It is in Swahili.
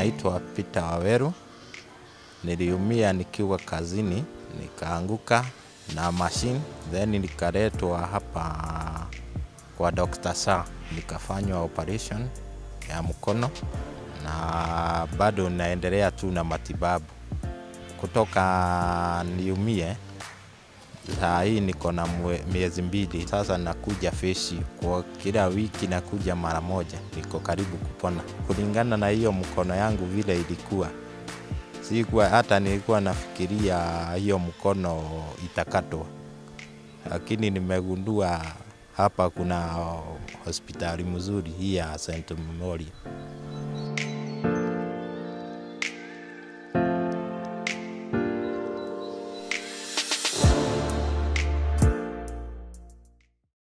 naitwa Peter Waweru. Niliumia nikiwa kazini, nikaanguka na machine, then nikaletwa hapa kwa Dr. Sa, nikafanywa operation ya mkono na bado naendelea tu na matibabu. Kutoka niumie, saa hii niko na mwe- miezi mbili sasa, nakuja feshi kwa kila wiki, nakuja mara moja, niko karibu kupona. Kulingana na hiyo mkono yangu vile ilikuwa, sikuwa hata nilikuwa nafikiria hiyo mkono itakatwa, lakini nimegundua hapa kuna hospitali mzuri hii ya St. Memorial.